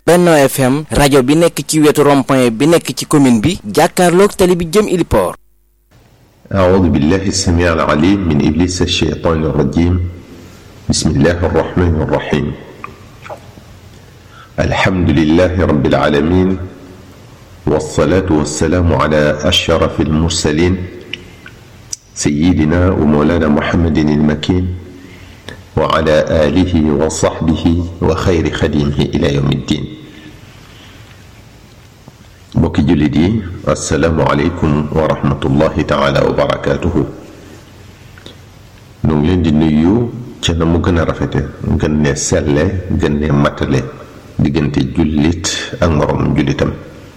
Benno FM rajo bi nekk ci wetu rond-point bi nekk ci commune bi jàkkaarloog tali bi jëm Iliport أعوذ بالله السميع العليم من إبليس الشيطان الرجيم بسم الله الرحمن الرحيم الحمد لله رب العالمين والصلاة والسلام على أشرف المرسلين سيدنا ومولانا محمد المكين وعلى آله وصحبه وخير خديمه إلى يوم الدين mbokki jullit yi asalaamualeykum wa rahmatullahi taala wa barakaatuhu nu ngi leen di nuyu ca na mu gën a rafete gën ne selle gën ne matale diggante jullit ak moroom jullitam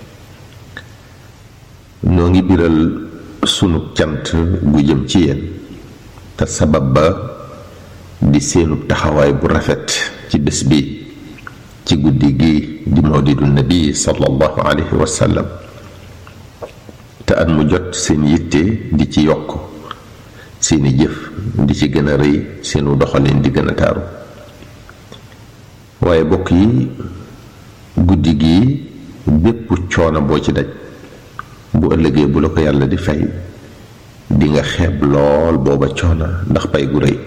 noo ngi biral sunu cant gu jëm ci yéen te sabab ba di seenu taxawaay bu rafet ci bés bi ci guddi gi di mawlidu nabi sallallahu alayhi wa sallam te at mu jot seen yitte di ci yokk seeni jëf di ci gën a rëy seenu doxalin di gën a taaru waaye bokk yi guddi gi bépp coono boo ci daj bu ëllëgee bu la ko yàlla di fay di nga xeeb lool booba coono ndax pay gu rëy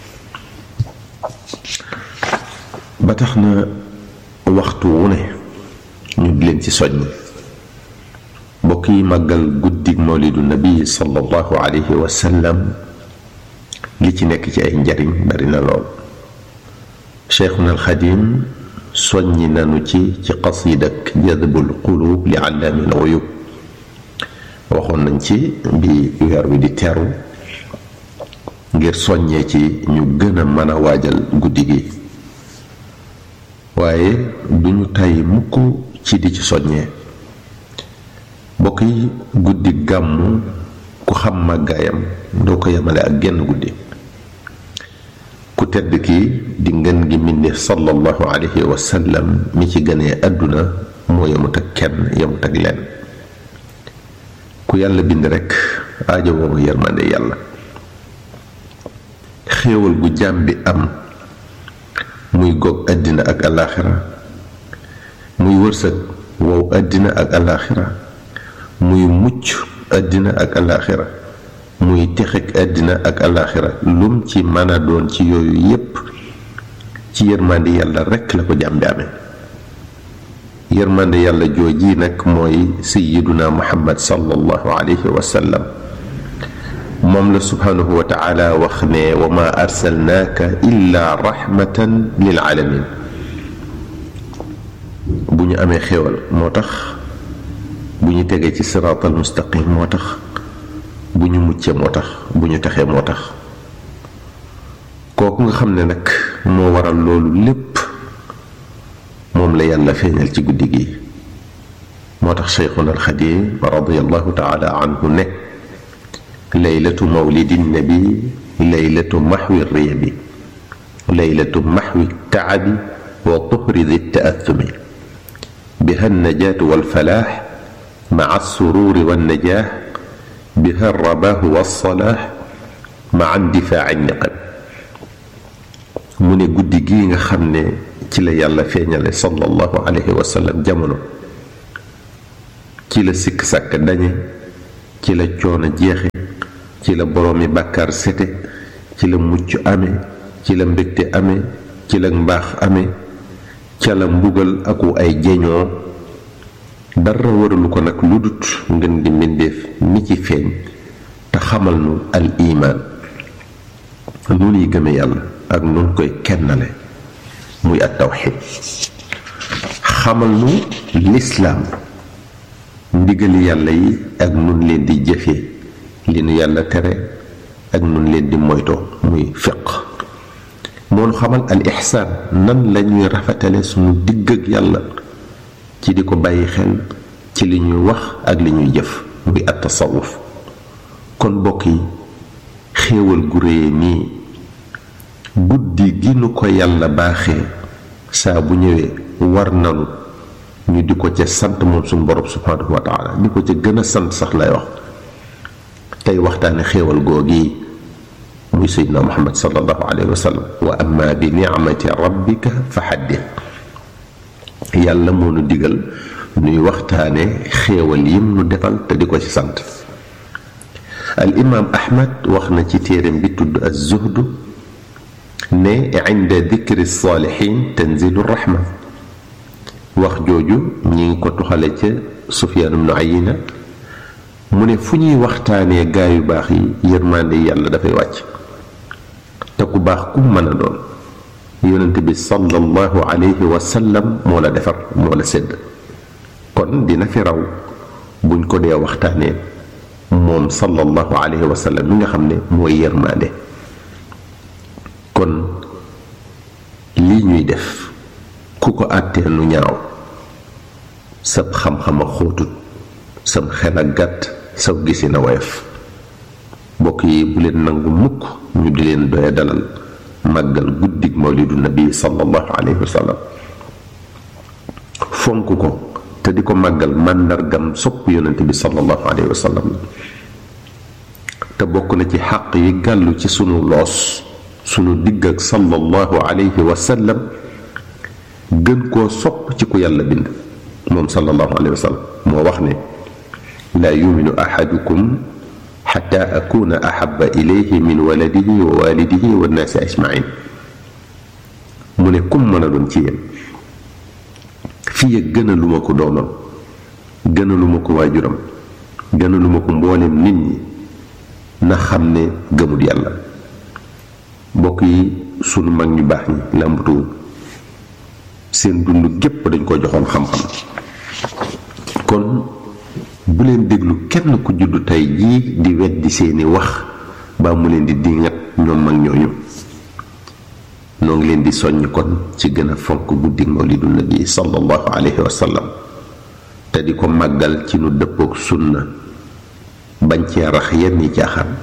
ba tax na waxtu wu ne ñu di leen ci soññ mbokk yi màggal guddig mawlidu nabi sallallahu alayhi wa sallam li ci nekk ci ay njariñ bari na lool cheikhuna alxadim soññi nanu ci ci qasidak jadbul qulub li allaami al uyub waxoon nañ ci bi weer wi di teru ngir soññee ci ñu gën a mën a waajal guddi gi waaye duñu tàyyi mukk ci di ci soññee bokk yi guddi gàmmu ku xam màggaayam doo ko yemale ak genn guddi ku tedd ki di ngën gi mbindéef sallallahu alayhi wa sallam mi ci gënee àdduna moo yemut ak kenn yemut ak lenn ku yàlla bind rekk aajo woo yërmande yàlla xéewal gu jaam bi am muy goog àddina ak alaaxira muy wërsëg wow àddina ak alaaxira muy mucc àddina ak alaaxira muy texeg àddina ak alaaxira lum ci mën a doon ci yooyu yépp ci yërmande yàlla rekk la ko jàmbi amee yërmande yàlla jooji nag mooy sayiduna muhammad sallallahu alayhi wa sallam moom la subhanahu wa taala wax ne wa ma arsalnaaka illa rahmatan lil alamin bu ñu amee xéwal moo tax bu ñu tegee ci siraatal mustaqim moo tax bu ñu muccee moo tax bu ñu taxee moo tax kooku nga xam ne nag moo waral loolu lépp moom la yàlla feeñal ci guddi gi moo tax cheikhuna alxadim radiallahu taala anhu ne laylatu mawlidi nabi laylatu maxwi riyabi laylatu maxwi taabi wa tuhri di taathumi biha alnajaatu walfalaax maca alsururi wannajaax biha alrabaahu walsalaax maca indifaaci niqam mu ne guddi gii nga xam ne ci la yàlla feeñale sallallahu alayhi wa sallam jamono ci la sikk sàkk dañe ci la coono jeexe ci la boroomi bàkkaar sete ci la mucc amee ci la mbégte amee ci la mbaax amee ca la mbugal aku ay jeñoo dara waralu ko nag lu dut ngeen di mbindeef mi ci feeñ te xamal nu al imaan nu nuy gëme yàlla ak nun koy kennale muy at tawxid xamal nu lislaam ndigali yàlla yi ak nun leen di jëfee li nu yàlla tere ak nun leen di moytoo muy fiq moo nu xamal al ixsaan nan lañuy rafetale suñu digg ak yàlla ci di ko bàyyi xel ci li ñuy wax ak li ñuy jëf muy at tasawuf kon bokk yi xéewal gu réye nii guddi gi nu ko yàlla baaxee saa bu ñëwee war nanu ñu di ko ca sant moom suñu borom subhanahu wa taala di ko ca gën a sant sax lay wax tey waxtaane xéewal googi muy seydina muhammad sallallahu alayhi wa sallam wa amma bi nicmati rabbika fa xaddit yàlla moo nu digal nuy waxtaane xéewal yim nu defal te di ko ci sant al imaam ahmad wax na ci téereem bi tudd az-zuhd ne inda dikri saalihin tanzilu rahma wax jooju ñi ngi ko tuxale ca sufyaan ibnu ayina mu ne fu ñuy waxtaanee gaa yu baax yi yërmande yàlla dafay wàcc te ku baax ku mën a doon yonent bi sallallahu alayhi wa sallam moo la defar moo la sédd kon dina fi raw buñ ko dee waxtaanee moom sallallahu alayhi wa sallam mi nga xam ne mooy yërmande kon lii ñuy def ku ko àttee nu ñaaw sab xam-xam a xóotut sam xel a gàtt saw gisi na woyof mbokk yi bu leen nangu mukk ñu di leen doya dalal màggal guddig mawlidu nabi sallallahu alayhi wa sallam fonk ko te di ko màggal màndargam sopp yonent bi sallallahu alayhi wa sallam te bokk na ci xàq yi gàllu ci sunu loos sunu digg ak sallallahu alayhi wa sallam gën koo sopp ci ku yàlla bind moom sallallahu alayhi wa sallam moo wax ne laa yuminu ahadukum xata akuna ahaba ilayhi min waladihi wa walidihi wa nnaasi ajmain mu ne kum mën a doon ci yéen fii ak gën a lu ma ko doonoon gën a lu ma ko waajuram gën a lu ma ko mboolem nit ñi na xam ne gëmut yàlla mbokk yi sunu mag ñu baax ñi làmbatuwul seen dund gépp dañ ko joxoon xam-xam kon bu leen déglu kenn ku juddu tey jii di weddi seeni wax baa mu leen di dingat ñoom mag ñooñu noo ngi leen di soññ kon ci gën a fonk guddi mawlidu nabi sallallahu alayhi wa sallam te di ko màggal ci nu dëppook sunna bañ cee rax yenn yi caaxaan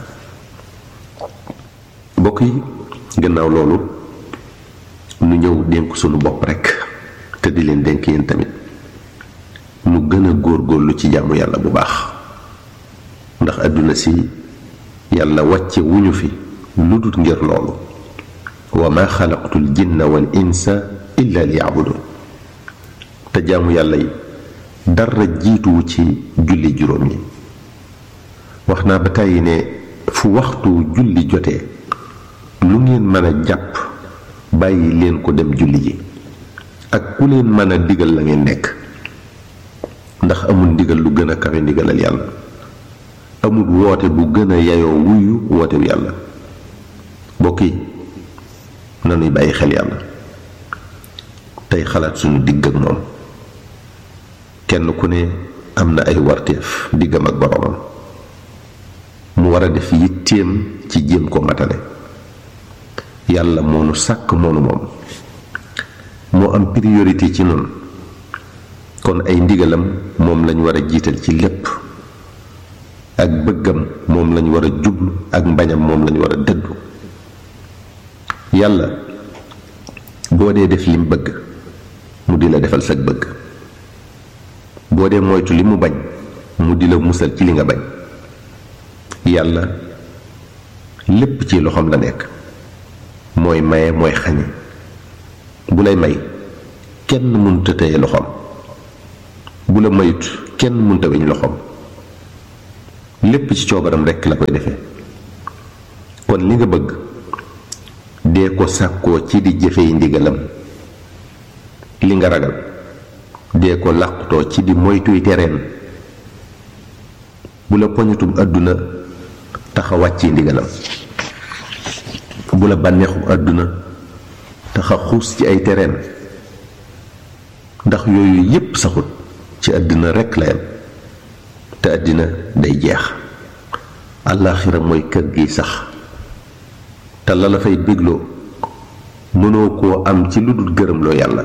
mbokk yi gannaaw loolu nu ñëw dénk sunu bopp rekk te di leen dénk yéen tamit nu gën a góorgóorlu ci jaamu yàlla bu baax ndax àdduna si yàlla wàcce wuñu fi lu dul ngir loolu wa ma xalaqtul jinna wal insa illa liyabudun te jaamu yàlla yi dara jiituwu ci julli juróom yi wax naa ba tàyyi ne fu waxtu julli jotee lu ngeen mën a jàpp bàyyi leen ko dem julli ji ak ku leen mën a digal la ngeen nekk ndax amul ndigal lu gën a kawe ndigalal yàlla amul woote bu gën a yayoo wuyu wootewu yàlla mbokk yi nanuy bàyyi xel yàlla tey xalaat suñu digg ak moom kenn ku ne am na ay warteef diggam ak boromam mu war a def yitteem ci jéem ko matale yàlla moo nu sàkk moonu moom moo am priorité ci noonu kon ay ndigalam moom lañ war a jiital ci lépp ak bëggam moom lañ war a jublu ak mbañam moom lañ war a dëddu yàlla boo dee def lim bëgg mu di la defal sag bëgg boo dee moytu li mu bañ mu di la musal ci li nga bañ yàlla lépp ci loxoom la nekk mooy maye mooy xañe bu lay may kenn mënut a téye loxoom bu la mayut kenn mënut a weñ loxoom lépp ci coobaram rekk la koy defee kon li nga bëgg dee ko sàkkoo ci di jëfey ndigalam li nga ragal dee ko làqutoo ci di moytuy tereen bu la poñatum àdduna taxa wàcci ndigalam bu la bànneexu àdduna taxa xuus ci ay tereen ndax yooyu yépp saxut ci àddina rekk la yam te àddina day jeex àllaaxira mooy kër gi sax te la la fay bégloo mënoo koo am ci lu dul gërëmloo yàlla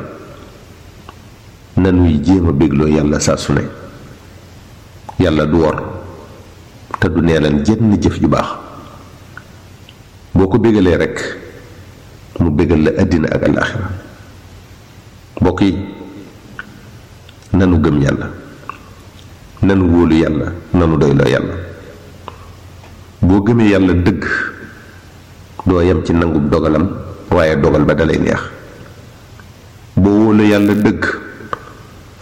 nanuy jéem a bégloo yàlla saa su ne yàlla du wor te du neelan jenn jëf ju baax boo ko bégalee rekk mu bégal la àddina ak àllaaxira mbokk yi nanu gëm yàlla nanu wóolu yàlla nanu doyloo yàlla boo gëmee yàlla dëgg doo yem ci nangub dogalam waaye dogal ba dalay neex boo wóolu yàlla dëgg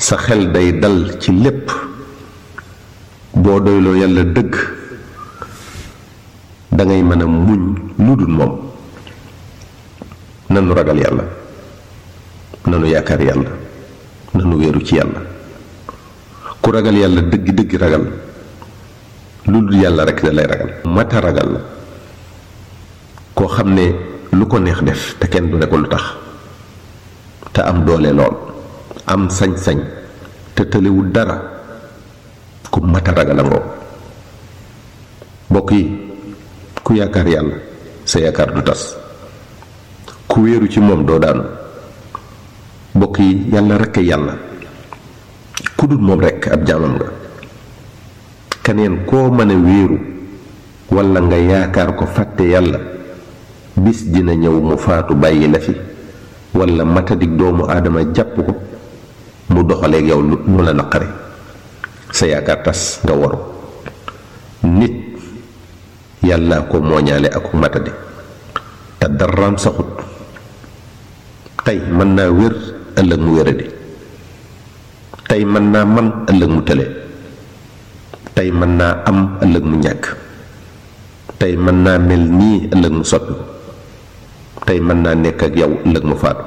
sa xel day dal ci lépp boo doyloo yàlla dëgg dangay mën a muñ lu dul moom nanu ragal yàlla nanu yaakaar yàlla nanu wéeru ci yàlla ku ragal yàlla dëgg dëgg ragal lu dul yàlla rekk da lay ragal mata ragal la koo xam ne lu ko neex def te kenn du ne ko lu tax te am doole lool am sañ-sañ te tëlewul dara ku mata ragal a ngoo mbokk yi ku yaakaar yàlla sa yaakaar du tas ku wéeru ci moom doo daanu mbokk yi yàlla rekk yàlla ku dul moom rekk ab jaamam nga keneen koo mën a wéeru walla nga yaakaar ko fàtte yàlla bis dina ñëw mu faatu bàyyi la fi walla matadik doomu aadama jàpp ko mu doxaleeg yow lu la naqare sa yaakaar tas nga waru nit yàlla ko mooñaale ak matadi te daraam saxut tey mën naa wér ëllëg mu wéradi tey mën naa man ëllëg mu tële tey mën naa am ëllëg mu ñàkk tey mën naa mel nii ëllëg mu soppi tey mën naa nekk ak yow ëllëg mu faatu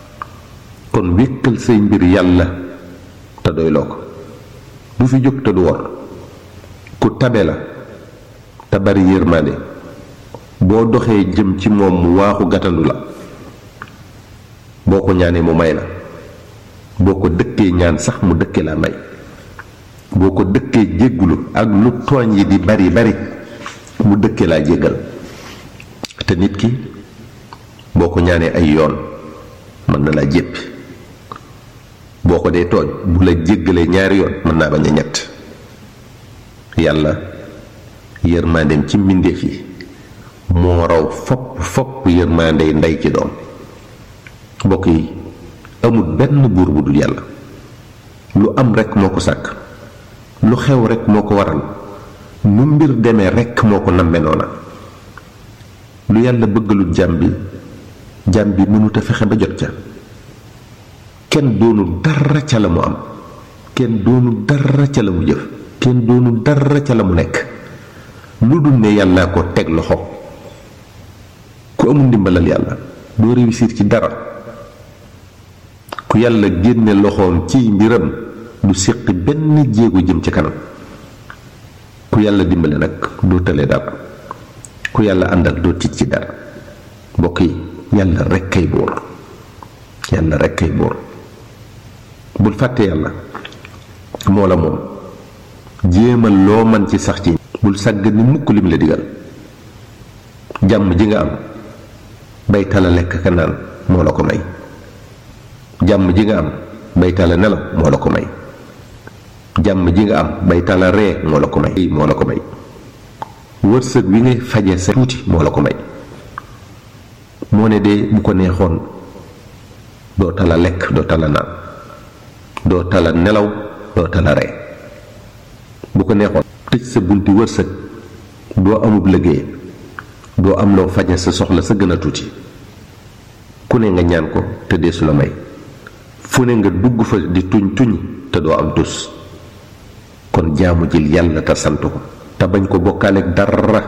kon wékkal say mbir yàlla te doyloo ko du fi jóg te du wor ku tabe la te bari yërmaande boo doxee jëm ci moom mu waaxu gàttandu la boo ko ñaanee mu may la boo ko dëkkee ñaan sax mu dëkke laa may boo ko dëkkee jéggulu ak lu tooñ yi di bari bari mu dëkke laa jéggal te nit ki boo ko ñaanee ay yoon mën na laa jéppi boo ko dee tooñ bu la jéggalee ñaari yoon mën naa bañ a ñett yàlla yërmandeem ci mbindeef yi moo raw fopp fopp yërmandey ndey ci doom mbokk yi amul benn buur bu dul yàlla lu am rekk moo ko sàkk lu xew rekk moo ko waral nu mbir demee rekk moo ko namme noona lu yàlla bëggalul jàmm bi jàmm bi mënut a fexe ba jot ca kenn doonul dara ca la mu am kenn doonul dara ca la mu jëf kenn doonul dara ca la mu nekk lu dul ne yàllaa ko teg loxo ku amul ndimbalal yàlla doo réussir ci dara ku yàlla génne loxoom ci mbiram du séqi benn jéego jëm ci kanam ku yàlla dimbale nag doo tële dara ku yàlla àndal doo tiit ci dara mbokk yi yàlla rekk kay buur yàlla rekk kay buur bul fàtte yàlla moo la moom jéemal loo man ci sax ci bul sàgg ni mukk lim la digal jàmm ji nga am bay tala lekk ka naan moo la ko may jàmm ji nga am bay tala nelaw moo la ko may jàmm ji nga am bay tala ree moo la ko may moo la ko may wërsëg wi ngay faje sa tuuti moo la ko may moo ne de bu ko neexoon doo tala lekk doo tala naan doo tala nelaw doo tala ree bu ko neexoon tëj sa bunti wërsëg doo amub liggéey doo am loo faje sa soxla sa gën a tuuti ku ne nga ñaan ko te deesu la may fu ne nga dugg fa di tuñ tuñ te doo am tus kon jaamu jël yàlla te sant ko te bañ ko bokkaaleeg dara